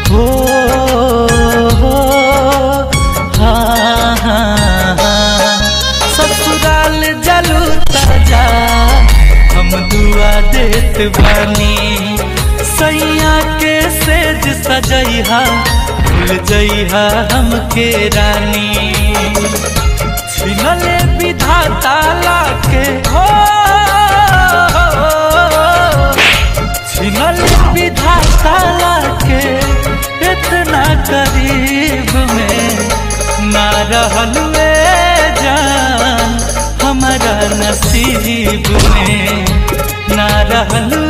हो हो हाँ हाँ हाँ ससुराल जलू ताजा हम दुआ देत बानी सैया के सेज सजैहा भूल जइहा हमके रानी छिनले विधाता लाके हो छिनले विधाता लाके इतना करीब में ना रहल वे जान हमारा नसीब में ना रहल